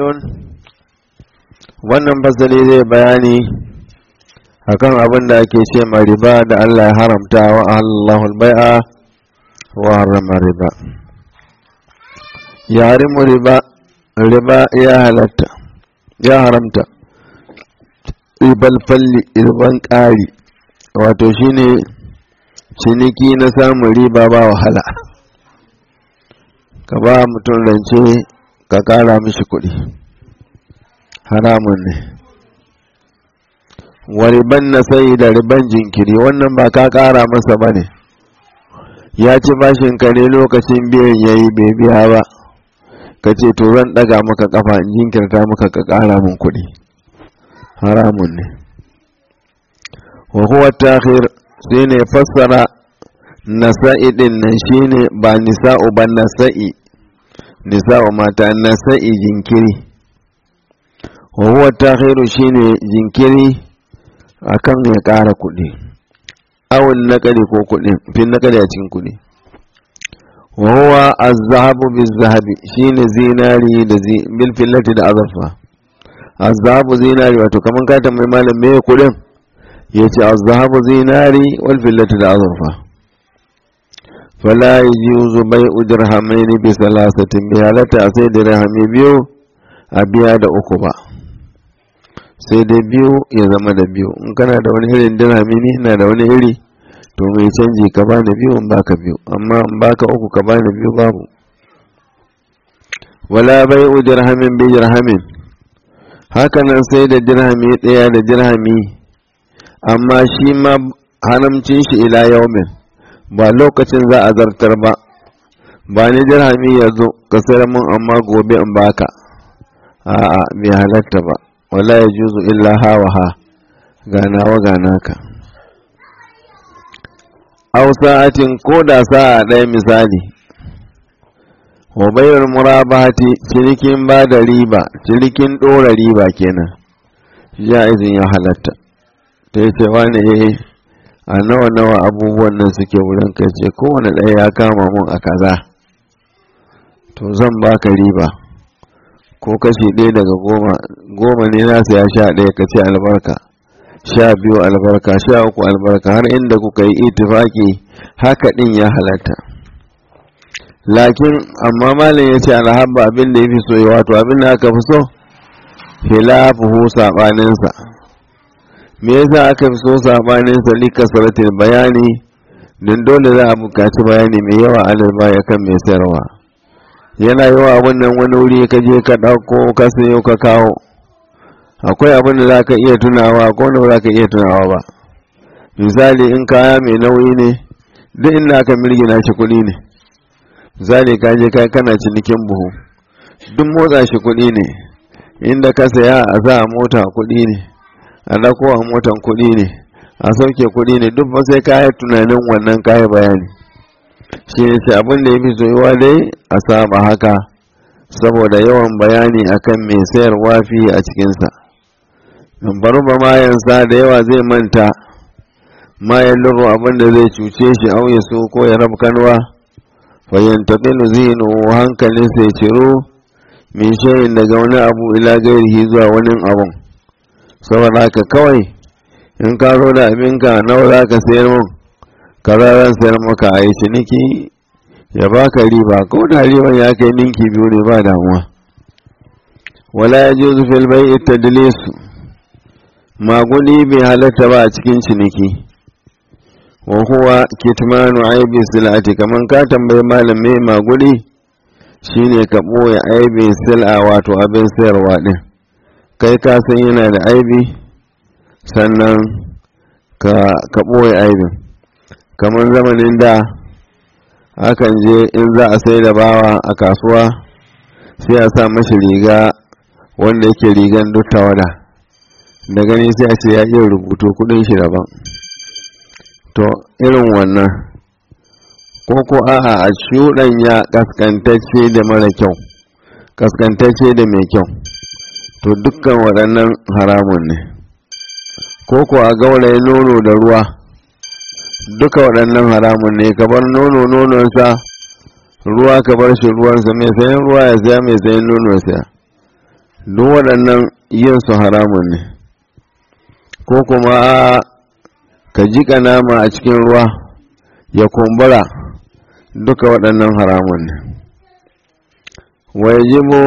wannan fasali zai bayani akan abin da ake ce ma riba da Allah ya haramta wa Allahu al-bai'a wa harrama riba ya harimu riba riba ya halatta ya haramta ribal falli riban ƙari wato shine ciniki na samun riba ba wahala ka ba mutum rance ka ƙara mishi kuɗi haramun ne wa riban na sai da riban jinkiri wannan ba ka ƙara masa ba ne ya ci bashin ka ne lokacin biyan ya yi bai biya ba ka ce to zan ɗaga maka ƙafa in jinkirta maka ka ƙara min kuɗi haramun ne wa huwa takhir sai ne fassara nasa'i din nan shine ba nisa'u ba nasa'i nisa'u mata nasa'i jinkiri wa huwa takhiru shine jinkiri akan ya ƙara kuɗi awul naƙali ko kuɗi fin naƙali a cikin kuɗi wa huwa az-zahabu biz-zahabi shine zinari da bil fillati da azurfa az-zahabu zinari wato kaman ka tambayi malam me kuɗin yace az-zahabu zinari wal fillati da azurfa fala yujuzu bai'u dirhamaini bi salasatin bi halatta sai dirhami biyu a biya da uku ba sai dai biyu ya zama da biyu in kana da wani irin dirhami ni ina da wani iri to mai canji ka bani biyu in baka biyu amma in baka uku ka bani biyu babu wala bai'u dirhamin bi dirhamin hakanan sai da dirhami ɗaya da dirhami amma shi ma haramcin shi ila yaumin ba lokacin za a zartar ba ba ni dirhami ya zo ka sayar mun amma gobe in baka a'a bai halatta ba wala ya juzu illa hawa ha ganawa ganaka aw sa'atin ko da sa'a ɗaya misali wa bayar murabahati cinikin ba da riba cinikin ɗora riba kenan ja'izin ya halatta ta yi cewa ne a nawa nawa abubuwan nan suke wurin kai ce kowane ɗaya ya kama mun a kaza to zan baka riba ko kashi ɗaya daga goma goma ne nasa ya sha ɗaya ka ce albarka sha biyu albarka sha uku albarka har inda kuka yi itifaki haka ɗin ya halatta lakin amma malin ya ce alhabba abin da ya fi so wato abin da aka fi so hilafuhu saɓaninsa me yasa aka fi so saɓaninsa lika saratin bayani don dole za a buƙaci bayani mai yawa alal baya kan mai sayarwa yana yi wa abin nan wani wuri ka je ka ɗauko ka sayo ka kawo akwai abin da za ka iya tunawa ko wanda za ka iya tunawa ba misali in kaya mai nauyi ne duk inda aka mirgina shi kuɗi ne misali ka je kai kana cinikin buhu duk motsa shi kuɗi ne inda ka saya a sa a mota kuɗi ne a dako a motan kuɗi ne a sauke kuɗi ne duk ba sai kaya tunanin wannan kaya bayani shi ne ce abin da ya fi soyuwa dai a saba haka saboda yawan bayani akan mai sayarwa fi a cikinsa bari ba mayansa da yawa zai manta mayan luru abin da zai cuce shi auye su ko ya rabu kanwa fayyantaƙilu zinu hankalin sai ciro min shayin daga wani abu ila gairihi zuwa wani abun saboda haka kawai in ka zo da abinka nawa za ka sayar mun kararan sayar maka a yi ciniki ya baka riba ko da riban ya kai ninki biyu ne ba damuwa wala ya ji zufil bai ita dilisu maguni bai halatta ba a cikin ciniki wa huwa kitmanu aibi silati kaman ka tambayi malam me maguni shine ka ɓoye aibi sil'a wato abin sayarwa din kai ka san yana da aibi sannan ka ɓoye aibin kamar zamanin da akan je in za a sai da bawa a kasuwa sai a sa mashi riga wanda yake rigan duk tawada da gani sai a ce ya iya rubutu kudin shi daban to irin wannan ko ko a'a a shuɗanya kaskantacce da mara kyau kaskantacce da mai kyau to dukkan waɗannan haramun ne ko ko a gauraye nono da ruwa duka waɗannan haramun ne ka bar nono nononsa ruwa ka bar shi ruwansa mai sayan ruwa ya saya mai sayan nono saya duk waɗannan yin su haramun ne ko kuma ka jiƙa nama a cikin ruwa ya kumbura duka waɗannan haramun ne wajibu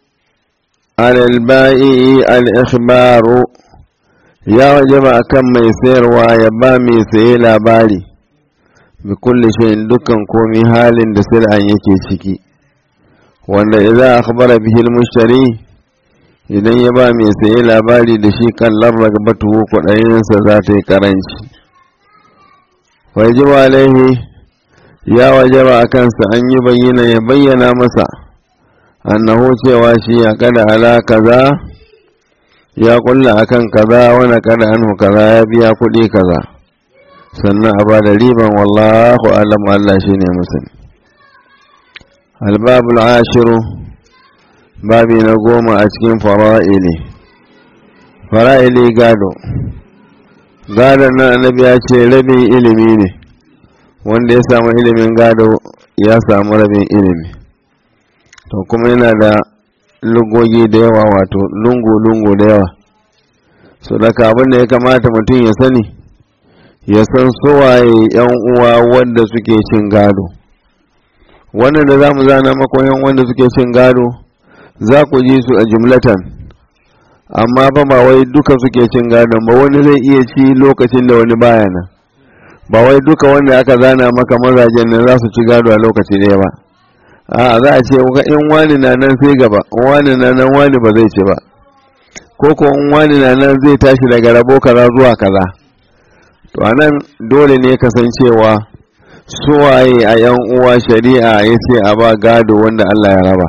alalba'i al-ikhbaru ya wajaba akan mai sayarwa ya ba mai saye labari bi kulli shayin dukkan komi halin da sir'an yake ciki wanda idan akhbara bihi al-mushtari idan ya ba mai saye labari da shi kan larragabatu kuɗayensa za ta yi karanci wajibu alaihi ya wajaba a kansa an yi bayyana ya bayyana masa annahu cewa shi ya kada ala kaza ya kulla akan kaza wani kada anhu kaza ya biya kuɗi kaza sannan a ba da riban wallahu alam Allah shi ne musani albabul ashiru babi na goma a cikin fara'ili fara'ili gado gadon nan annabi ya ce rabin ilimi ne wanda ya samu ilimin gado ya samu rabin ilimi to kuma yana da lugogi da yawa wato lungu-lungu da yawa so daga abin da ya kamata mutum ya sani ya san suwaye yan uwa wanda suke cin gado wannan da za mu zana makoyan wanda suke cin gado za ku ji su a jumlatan amma ba ba wai duka suke cin gadon ba wani zai iya ci lokacin da wani baya nan ba wai duka wanda aka zana maka mazajen nan za su ci gado a lokaci ɗaya ba a za a ce in wani na nan sai gaba wani na nan wani ba zai ci ba ko ko in wani na nan zai tashi daga rabo kaza zuwa kaza to anan dole ne kasancewa suwaye a yan uwa shari'a ya ce a ba gado wanda Allah ya raba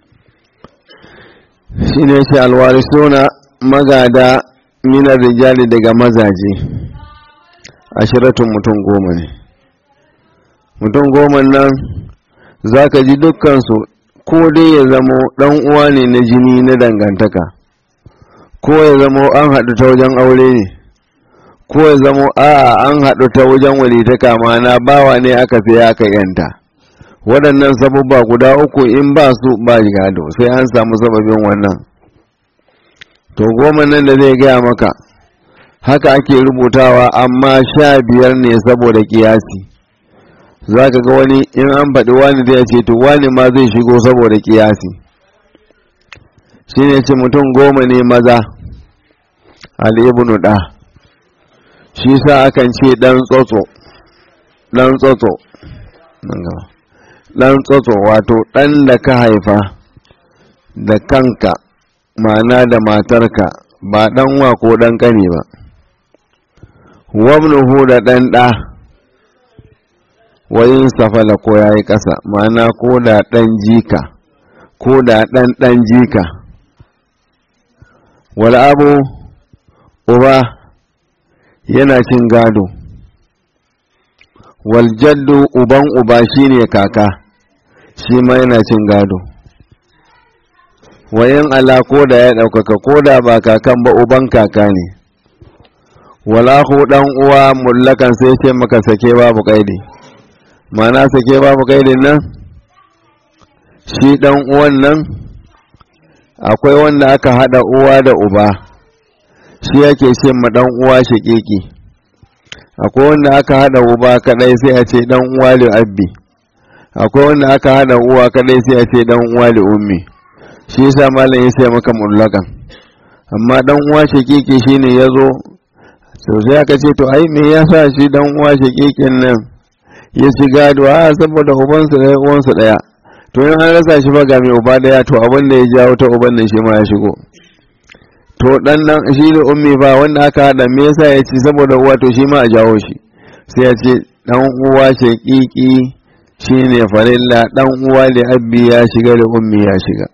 shi ne shi alwarisuna magada minar rijali daga mazaje ashiratun mutum goma ne mutum goma nan za ka ji dukkansu ko dai ya zamo ɗan uwa ne na jini na dangantaka ko ya zamo an haɗu ta wajen aure ne ko ya zamo a'a an haɗu ta wajen walitaka na bawa ne aka sai aka yanta waɗannan sabubba guda uku in ba su ba gado sai an samu sababin wannan to goma nan da zai gaya maka haka ake rubutawa amma sha biyar ne saboda kiyasi za ka ga wani in an faɗi wani zai ce to wani ma zai shigo saboda kiyasi shi ne ce mutum goma ne maza al'ibnu ɗa shi sa akan ce ɗan tsotso ɗan tsotso ɗan tsotso wato ɗan da ka haifa da kanka ma'ana da matarka ba ɗan wa ko ɗan ƙane ba wabnuhu da ɗan ɗa wayin safala ko ya yi ƙasa ma'ana ko da ɗan jika ko da ɗan ɗan jika wal abu uba yana cin gado wal jaddu uban uba shine kaka shi ma yana cin gado wayan ala ko da ya ɗaukaka ko da ba kakan ba uban kaka ne walahu ɗan uwa mullakan sai ce maka sake babu kaidi mana sake babu kaidin nan shi ɗan uwan nan akwai wanda aka haɗa uwa da uba shi yake ce ma ɗan uwa shaƙiƙi akwai wanda aka haɗa uba kaɗai sai a ce ɗan uwa li abbi akwai wanda aka haɗa uwa kaɗai sai a ce ɗan uwa li ummi shi yasa malam ya ce maka mullakan amma ɗan uwa shaƙiƙi shine ya zo sau sai aka ce to ai me yasa shi ɗan uwa shaƙiƙin nan ya ci gado a saboda ubansu ɗaya uwansu ɗaya to in an rasa shi ba ga mai uba ɗaya to abin da ya jawo ta uban nan shi ma ya shigo to dan nan shi da ummi ba wanda aka haɗa me yasa ya ci saboda uwa to shi ma a jawo shi sai ya ce dan uwa shaƙiƙi shine farilla dan uwa da abbi ya shiga da ummi ya shiga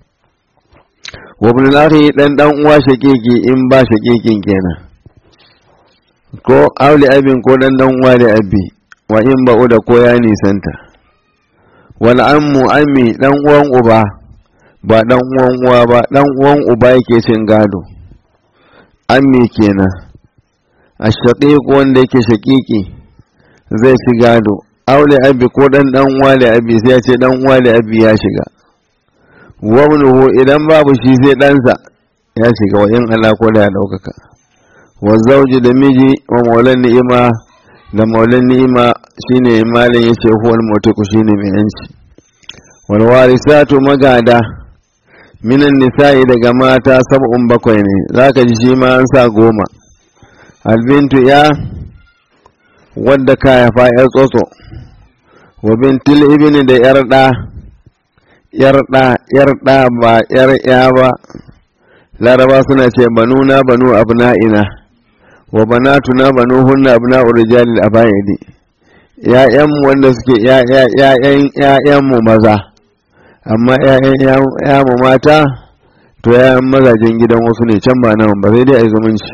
wa ibn akhi dan dan uwa shaƙiƙi in ba shaƙiƙin kenan ko auli abin ko dan dan uwa da abbi wa in ba'u da ko ya nisanta wal ammu ammi dan uwan uba ba dan uwan uwa ba dan uwan uba yake cin gado ammi kenan ashaqiq wanda yake shaqiqi zai ci gado aule abi ko dan dan uwa da abi sai ya ce dan uwa da abi ya shiga wabnuhu idan babu shi sai ɗansa ya shiga wa in Allah ko da ya ɗaukaka wa zauji da miji wa maulan ni'ima da maulan ni'ima shine malin ya ce huwal mutuku shine mai yanci wal warisatu magada minan nisa'i daga mata sab'un bakwai ne zaka ji shi ma an sa goma albintu ya wadda ka haifa yar tsotso wa bintil ibni da yar da yar da yar da ba yar ya ba laraba suna ce banuna banu abna'ina wa banatuna banu hunna abna'u rijalil abaidi ya'yan wanda suke ya'yan ya'yan mu maza amma ya'yan ya mu mata to ya'yan mazajen gidan wasu ne can ba nan ba sai dai ai zumunci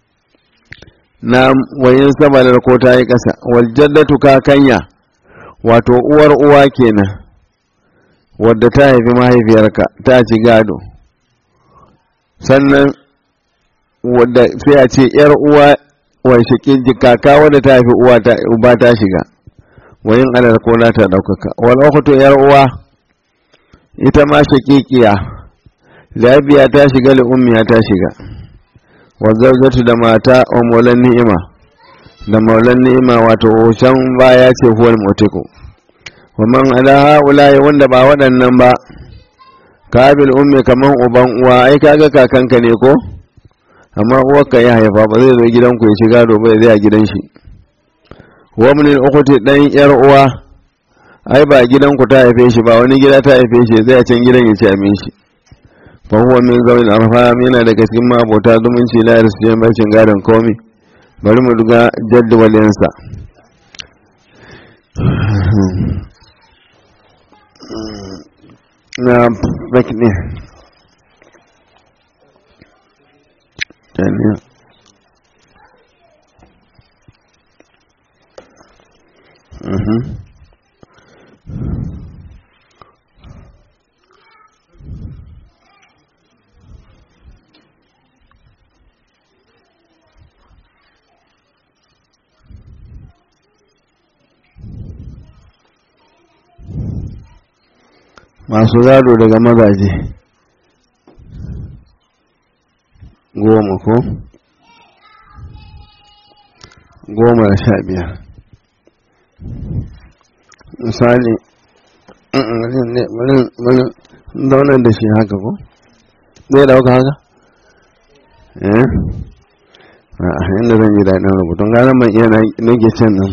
na wayin sabalar ko ta yi ƙasa wal jaddatu kakanya wato uwar uwa kenan wadda ta haifi mahaifiyarka ta ci gado sannan wadda sai a ce yar uwa wai shakin kaka wadda ta haifi uwa ta uba ta shiga wayin alal ko na ta daukaka wal ukhtu yar uwa ita ma shakikiya labiya ta shiga li ummiya ta shiga wa zawjatu da mata wa maulan ni'ima da maulan ni'ima wato can baya ce huwal mutiku wa man ala haula wanda ba waɗannan ba kabil ummi kaman uban uwa ai kaga kakanka ne ko amma uwarka ya haifa ba zai zo gidanku ya shiga do bai zai a gidan shi wa min ukhti dan yar uwa ai ba gidanku ta haife shi ba wani gida ta haife shi zai a can gidan ya ci amin shi fa huwa min zawil arham yana daga cikin mabota zumunci la yarsu bacin gadon komi bari mu duga jaddawalinsa na bakne taniya masu gado daga mazaje goma ko goma da sha biyar misali wani zaunar da shi haka ko zai dauka haka eh a yadda zan yi daɗin rubutun gane ban iya nage can nan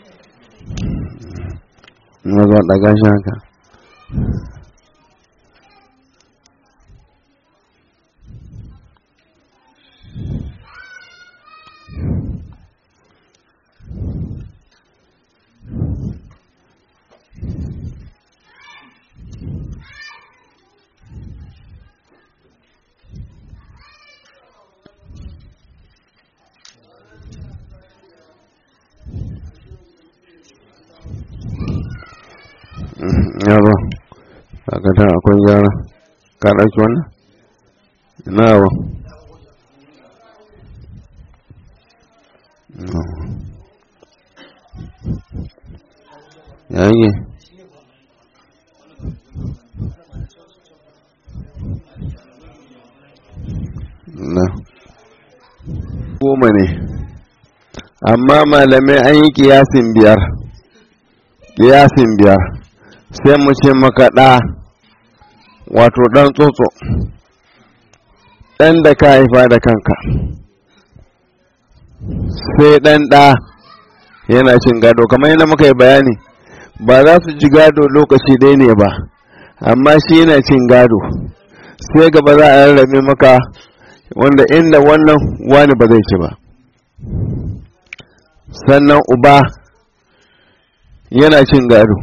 na zuwa ɗaga shi haka yaro kakata akwai gyara ka ɗauki wannan na yawa yayi na goma ne amma malamai an yi kiyasin biyar kiyasin biyar sai mu ce maka ɗa wato ɗan tsotso ɗan da ka haifa da kanka sai ɗan ɗa yana cin gado kamar yadda muka yi bayani ba za su ji gado lokaci ɗaya ne ba amma shi yana cin gado sai gaba za a rarrabe maka wanda inda wannan wani ba zai ci ba sannan uba yana cin gado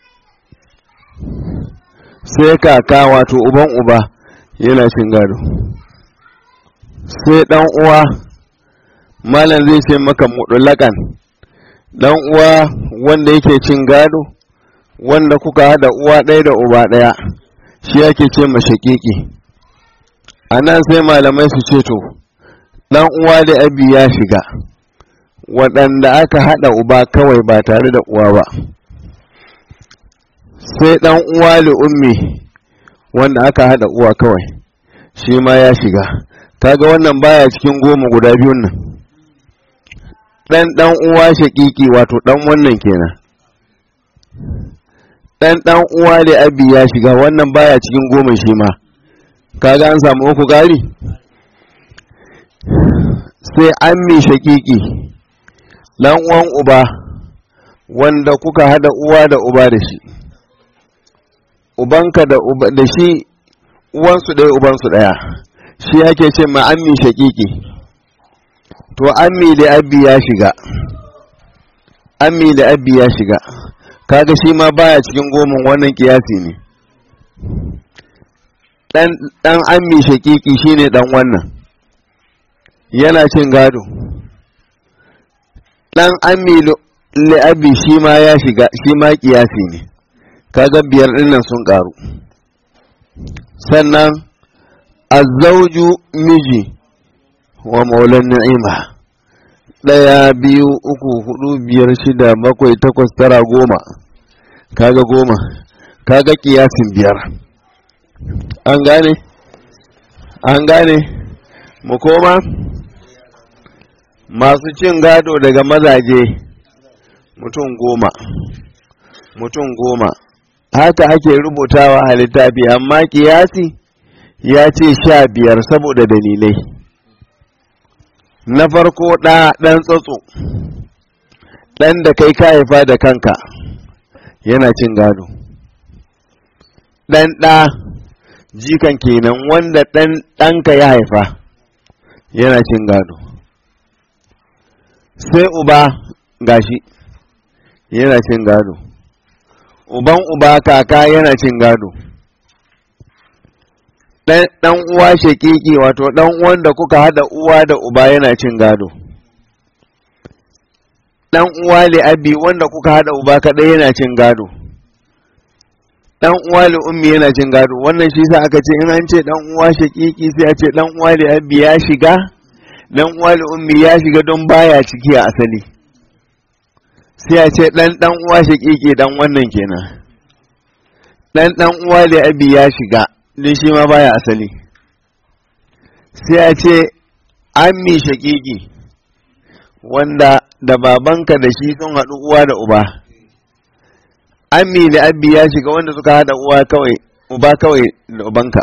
sai kaka wato uban uba yana cin gado sai dan uwa malam zai ce maka mudulakan dan uwa wanda yake cin gado wanda kuka hada uwa ɗaya da uba ɗaya shi yake ce mashakiki a nan sai malamai su ce to dan uwa da abi ya shiga waɗanda aka hada uba kawai ba tare da uwa ba sai ɗan uwa li ummi wanda aka hada uwa kawai shi ma ya shiga kaga wannan baya cikin goma guda biyun nan dan dan uwa shaƙiƙi wato dan wannan kenan dan dan uwa da abi ya shiga wannan baya cikin goma shi ma kaga an samu uku gari sai ammi shaƙiƙi dan uwan uba wanda kuka hada uwa da uba da shi ubanka da uba da shi uwansu ɗaya ubansu ɗaya shi ake ce ma ammi shaƙiƙi to ammi da abbi ya shiga ammi da abbi ya shiga kaga shi ma baya cikin goman wannan kiyasi ne dan dan ammi shaƙiƙi shine dan wannan yana cin gado dan ammi li abbi shi ma ya shiga shi ma kiyasi ne kaga biyar dinnan sun karu sannan azzauju miji wa maulan ni'ima ɗaya biyu uku hudu biyar shida bakwai takwas tara goma kaga goma kaga kiyasin biyar an gane an gane mu koma masu cin gado daga mazaje mutum goma mutum goma haka ake rubutawa a littafi amma kiyasi ya ce sha biyar saboda dalilai na farko ɗa ɗan tsatso ɗan da kai ka haifa da kanka yana cin gado ɗan ɗa jikan kenan wanda ɗan ɗanka ya haifa yana cin gado sai uba gashi yana cin gado uban uba kaka yana cin gado ɗan uwa shekiki wato ɗan uwan da kuka haɗa uwa da uba yana cin gado ɗan uwa li abi wanda kuka haɗa uba kaɗai yana cin gado ɗan uwa li ummi yana cin gado wannan shi sa aka ce in an ce ɗan uwa shekiki sai a ce ɗan uwa li abi ya shiga ɗan uwa li ummi ya shiga don baya ciki a asali sai a ce ɗan ɗan uwa shekiki ɗan wannan kenan ɗan ɗan uwa li abi ya shiga don shi ma baya asali sai a ce ammi shakiki wanda da babanka da shi sun haɗu uwa da uba ammi da abbi ya shiga wanda suka haɗa uwa kawai uba kawai da ubanka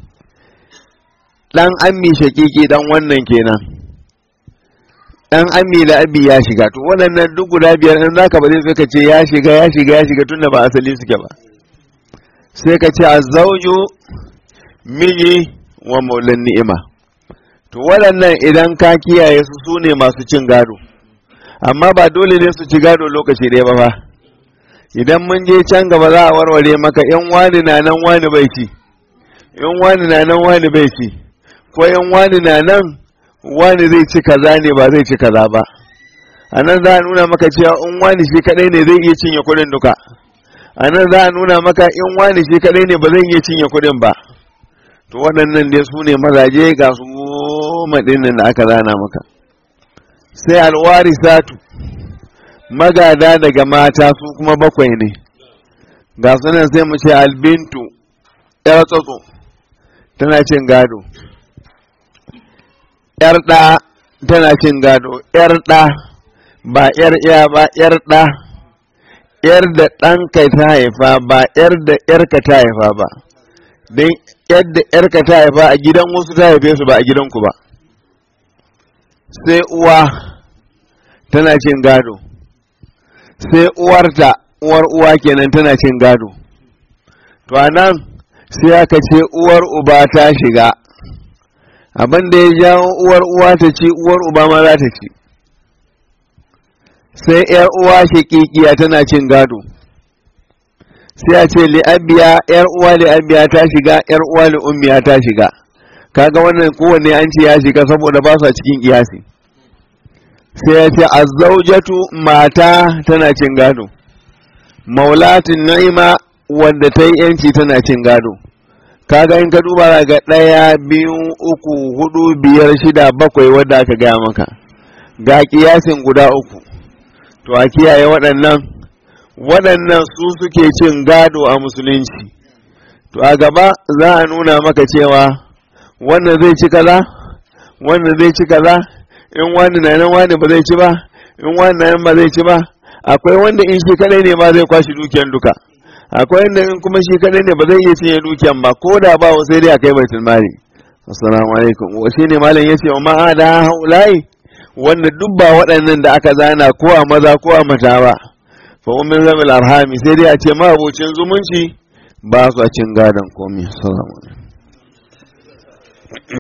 ɗan ammi shakiki ɗan wannan kenan ɗan ammi da abbi ya shiga to waɗannan duk guda biyar in zaka ba zai ka ce ya shiga ya shiga ya shiga tunda ba asali suke ba sai ka ce azzauju miji wa maulan ni'ima to waɗannan idan ka kiyaye su su ne masu cin gado amma ba dole ne su ci gado lokaci ɗaya ba fa idan mun je can gaba za a warware maka yan wani na nan wani bai ci yan wani na nan wani bai ci ko yan wani na nan wani zai ci kaza ne ba zai ci kaza ba a nan za a nuna maka cewa in wani shi kadai ne zai iya cinye kuɗin duka a nan za a nuna maka in wani shi kadai ne ba zai iya cinye kuɗin ba to waɗannan dai su ne mazaje ga su goma ɗinnan da aka zana maka sai alwari satu magada daga mata su kuma bakwai ne ga sunan sai mu ce albintu ‘yar tsotso tana cin gado ‘yar ɗa tana cin gado ‘yar ɗa ba ‘yar iya ba ‘yar ɗa ‘yar da ɗanka ta haifa ba ‘yar da ‘yarka ta haifa ba don yadda ‘yarka ta haifa a gidan wasu ta haife su ba a gidanku ba sai uwa tana cin gado sai uwarta uwar uwa kenan tana cin gado to a nan sai aka ce uwar uba ta shiga abin da ya jawo uwar uwa ta ci uwar uba ma za ta ci sai ‘yar uwa shaƙiƙiya tana cin gado sai a ce li'abiya ‘yar uwa li'abiya ta shiga ‘yar uwa li'ummiya ta shiga kaga wannan kowanne an ce ya shiga saboda ba su a cikin kiyasi sai ya ce azzaujatu mata tana cin gado maulatin na'ima wanda ta yi yanci tana cin gado kaga in ka duba ga ɗaya biyu uku hudu biyar shida bakwai wadda aka gaya maka ga kiyasin guda uku to a kiyaye waɗannan waɗannan su suke cin gado a musulunci to a gaba za a nuna maka cewa wannan zai ci kaza wannan zai ci kaza in wani na nan wani ba zai ci ba in wani na nan ba zai ci ba akwai wanda in shi kadai ne ma zai kwashi dukiyan duka akwai wanda in kuma shi kadai ne ba zai iya cinye dukiyan ba ko da ba sai dai a kai baitul mali assalamu alaikum wa shine malam yace wa ma ada haulai wanda duk ba waɗannan da aka zana ko a maza ko a mata ba fa ummin zamil arhami sai dai a ce ma abocin zumunci ba su cin gadon komai assalamu alaikum